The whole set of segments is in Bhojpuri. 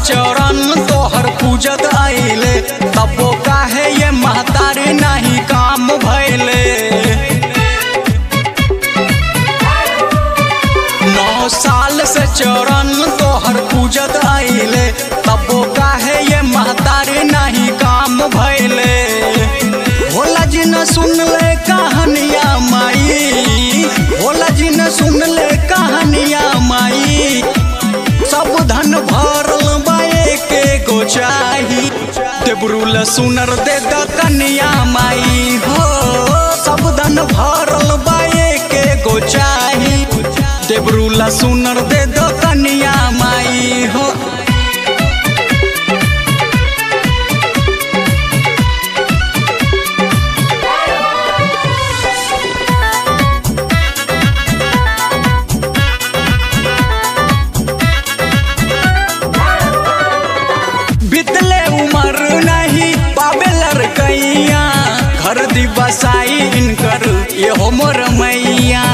चरण तोहर पूजत आइले तबो काहे ये महतारी नहीं काम भैले नौ साल से चरण तोहर पूजत आइले तबो काहे ये महतारी नहीं काम भैले भोला जी न सुन ले कहानिया माई भोला जी न सुन ले कहानिया माई सब धन भरल बाए के गो चाही देबरुल सुनर दे द कन्या माई हो सब धन भरल बाए के गो चाही देबरुल सुनर दे द कन्या माई हो बितले उमर नहीं पावे लड़कैया घर दिवसाई इनकर ये हो मोर मैया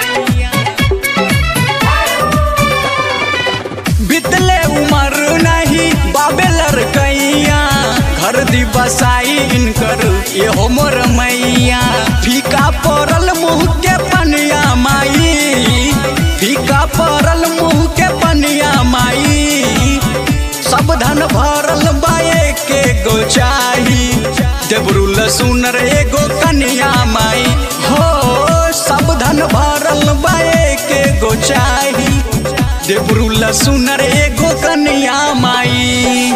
बितले उमर नहीं बाबे लड़कैया घर दिवसाई इनकर ये हो मोर मैया फीका पड़ल मुँह के पनिया माई फीका पड़ल मुँह के पनिया माई सब धन भरल बाए के गो चाही देबरुल सुनर एगो कन्या माई हो सब धन भरल बाए के गो चाही देबरुल सुनर एगो कन्या माई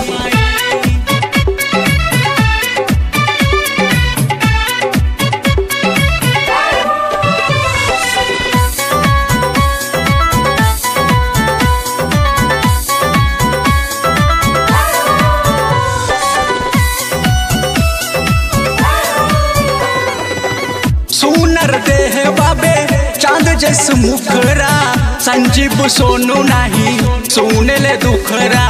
सुनर देह बाबे चांद जैस मुखरा संजीव सोनू नहीं सुने ले दुखरा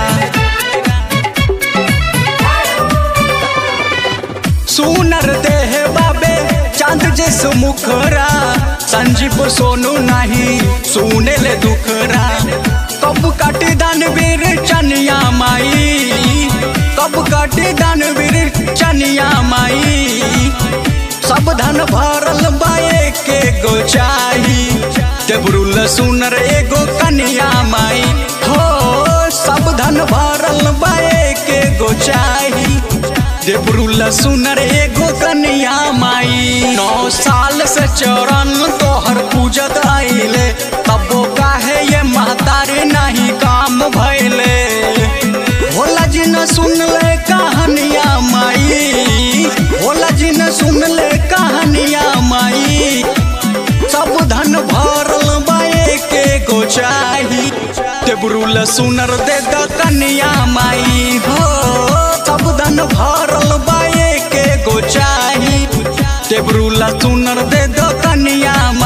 सुनर देह बाबे चांद जैस मुखरा संजीव सोनू नहीं सुने ले दुखरा कब काटी दानवीर चनिया माई कब काटी दानवीर चनिया माई सब धन भरल बाए के गो चाही देबरुल सुनर एगो कन्या माई हो सब धन भरल बाए के गो चाही देबरुल सुनर एगो कन्या माई नौ साल से चरण तोहर पूजत आइले तबो काहे ये महतारी नहीं काम भैले भोला जी न सुन ले कहानिया माई भोला जी न सुन ले कहानिया माई सब धन भरल बाए के गो चाही देबरुल सुनर दे द कन्या माई हो सब धन भरल बाए के गो चाही देबरुल सुनर दे द कन्या